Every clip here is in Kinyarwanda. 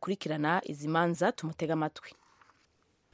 akurikirana izi manza tumutega amatwi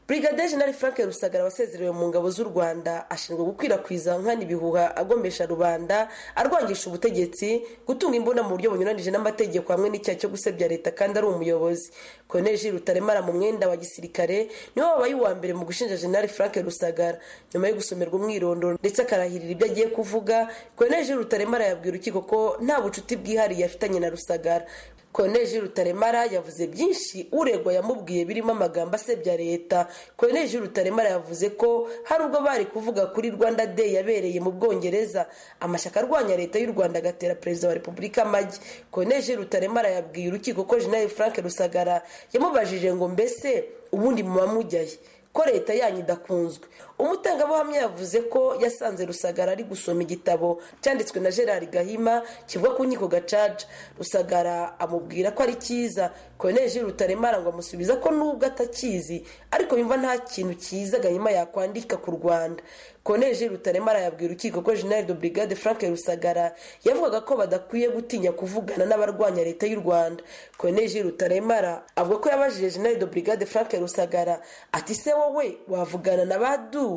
brigade jenali frank rusagara wasezerewe mu ngabo z'u rwanda ashinzwe gukwirakwiza nkana ibihuha agomesha rubanda arwangisha ubutegetsi gutunga imbunda mu buryo bunyuranije n'amategeko hamwe n'icyaha cyo gusebya leta kandi ari umuyobozi colonel jiri rutaremara mu mwenda wa gisirikare niwe wabaye uwa mbere mu gushinja jenali frank rusagara nyuma yo gusomerwa umwirondoro ndetse akarahirira ibyo agiye kuvuga colonel jiri rutaremara yabwira urukiko ko nta bucuti bwihariye afitanye na rusagara koneji rutaremara yavuze byinshi uregwa yamubwiye birimo amagambo asebya leta koneji rutaremara yavuze ko hari ubwo bari kuvuga kuri rwanda day yabereye mu bwongereza amashyaka arwanya leta y'u rwanda agatera perezida wa repubulika amagi koneji rutaremara yabwiye urukiko ko jenali frank rusagara yamubajije ngo mbese ubundi muba mujyaye ko leta yanyu idakunzwe umutangabuhamya yavuze ko yasanze rusagara ari gusoma igitabo cyanditswe na gerard gahima kivuga ku nkiko gacaca rusagara amubwira ko ari cyiza koneje rutaremara ngo amusubiza ko nubwo atakizi ariko yumva nta kintu cyiza gahima yakwandika ku rwanda koneje rutaremara yabwira urukiko ko general de brigade frank rusagara yavugaga ko badakwiye gutinya kuvugana n'abarwanya leta y'u rwanda koneje rutaremara avuga ko yabajije general de brigade frank rusagara ati se wowe wavugana na baduwi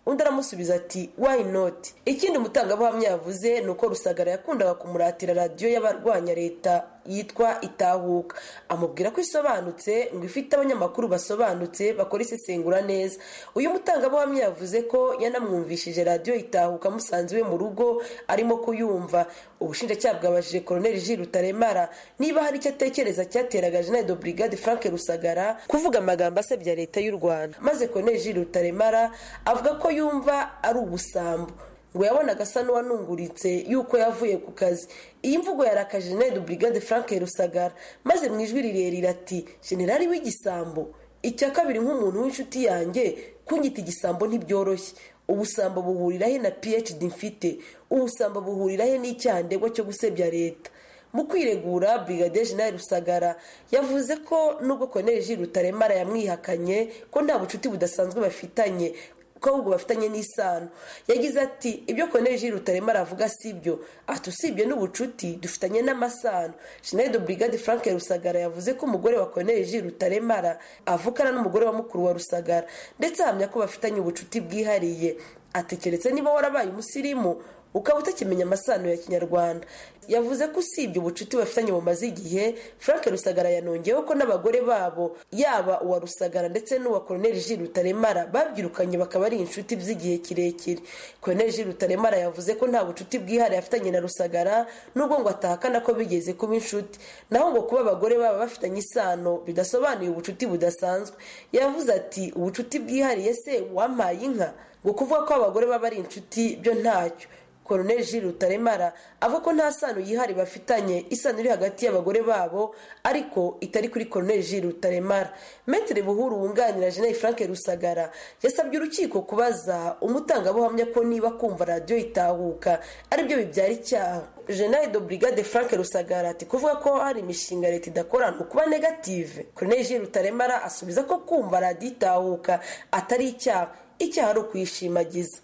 undi aramusubiza ati why not ikindi umutangabuhamya yavuze ni uko rusagara yakundaga kumuratira radiyo y'abarwanya leta yitwa itahuka amubwira ko isobanutse ngo ifite abanyamakuru basobanutse bakora isesengura neza uyu mutangabuhamya yavuze ko yanamwumvishije radiyo itahuka amusanze iwe mu rugo arimo kuyumva ubushinjacyaha bwabajije koroneli ji rutaremara niba hari icyo atekereza cyateraga jenali do brigade frank rusagara kuvuga amagambo asebya leta y'u rwanda maze koroneli ji rutaremara avuga ko yumva ari ubusambo ngo yabonaga asa n'uwanunguritse yuko yavuye ku kazi iyi mvugo yarakaje jenali do brigade frank rusagara maze mu ijwi rirerire ati generali w'igisambo icya kabiri nk'umuntu w'inshuti yanjye kunyita igisambo ntibyoroshye ubusambo buhurirahe na phd mfite ubusambo buhurirahe n'icyaha ndegwa cyo gusebya leta mu kwiregura brigade jenali rusagara yavuze ko nubwo koneji rutaremara yamwihakanye ko nta bucuti budasanzwe bafitanye ko ahubwo bafitanye n'isano yagize ati ibyo koneji rutaremara avuga si byo ati usibye n'ubucuti dufitanye n'amasano jenali de brigade frank rusagara yavuze ko umugore wa koneji rutaremara avukana n'umugore wa mukuru wa rusagara ndetse ahamya ko bafitanye ubucuti bwihariye atekeretse niba warabaye umusirimu ukaba utakimenya amasano ya kinyarwanda yavuze ko usibye ubucuti bafitanye bumaze igihe frank rusagara yanongeyeho ko n'abagore babo yaba uwa rusagara ndetse n'uwa koroneli ji rutaremara babyirukanye bakaba ari inshuti z'igihe kirekire koroneli ji rutaremara yavuze ko nta bucuti bwihariye afitanye na rusagara nubwo ngo atahakana ko bigeze kuba inshuti naho ngo kuba abagore baba bafitanye isano bidasobanuye ubucuti budasanzwe yavuze ati ubucuti bwihariye se wampaye inka ngo kuvuga ko abagore baba ari inshuti byo ntacyo koroneli jiri rutaremara avuga ko nta sano yihari bafitanye isano iri hagati y'abagore babo ariko itari kuri koroneli jiri rutaremara metero buhuru wunganira jenali frank rusagara yasabye urukiko kubaza umutangabuhamya ko niba kumva radiyo itahuka aribyo bibyara icyaha jenali do brigade frank rusagara ati kuvuga ko hari imishinga leta idakora ni ukuba negative koroneli jiri rutaremara asubiza ko kumva radiyo itahuka atari icyaha icyaha ari ukuyishimagiza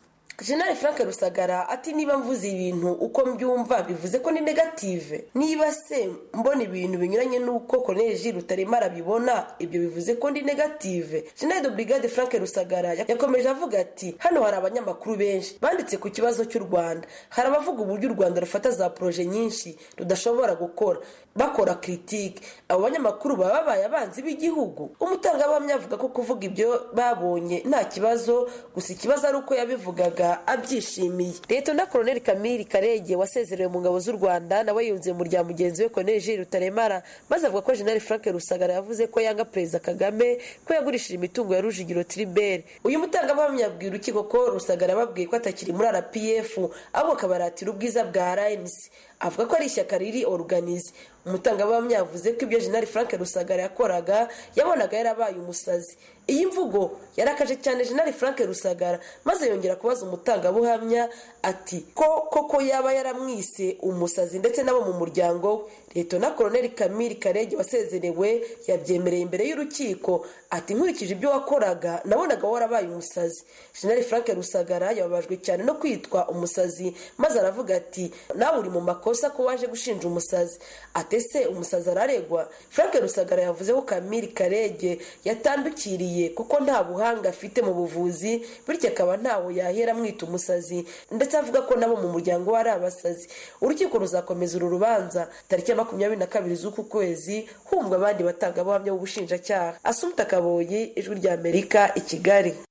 jenali frank rusagara ati niba mvuze ibintu uko mbyumva bivuze ko ni negative niba se mbona ibintu binyuranye n'uko koneji rutaremara bibona ibyo bivuze ko ndi negative jenali do brigade frank rusagara yakomeje avuga ati hano hari abanyamakuru benshi banditse ku kibazo cy'u rwanda hari abavuga uburyo u rwanda rufata za poroje nyinshi rudashobora gukora bakora kiritike abo banyamakuru baba babaye abanzi b'igihugu umutangabuhamya avuga ko kuvuga ibyo babonye nta kibazo gusa ikibazo ari uko yabivugaga abyishimiye leta na koroneli kamiri karege wasezerewe mu ngabo z'u rwanda nawe yunze mu rya mugenzi we koroneli jiri rutaremara maze avuga ko jenali frank rusagara yavuze ko yanga perezida kagame ko yagurishije imitungo ya rujigiro tribert uyu mutangabuhamya abwira urukiko ko rusagara yababwiye ko atakiri muri rpf ahubwo akabaratira ubwiza bwa rnc avuga ko ari ishyaka riri oruganize umutangabuhamya yavuze ko ibyo jenali frank rusagara yakoraga yabonaga yarabaye umusazi iyi mvugo yarakaje cyane jenali frank rusagara maze yongera kubaza umutangabuhamya ati ko koko yaba yaramwise umusazi ndetse n'abo mu muryango we leta koroneli kamiri karege wasezerewe yabyemereye imbere y'urukiko ati nkurikije ibyo wakoraga nabonaga warabaye umusazi jenali frank rusagara yababajwe cyane no kwitwa umusazi maze aravuga ati nawe uri mu makosa ko waje gushinja umusazi atese umusazi araregwa frank rusagara yavuze ko kamiri karege yatandukiriye kuko nta buhanga afite mu buvuzi bityo akaba ntawe yahera amwita umusazi ndetse avuga ko nabo mu muryango we ari abasazi urukiko ruzakomeza uru rubanza tariki ya makumyabiri na kabiri z'uku kwezi humva abandi batangabuhamya b'ubushinjacyaha asumta kaboyi ijwi ry'amerika i kigali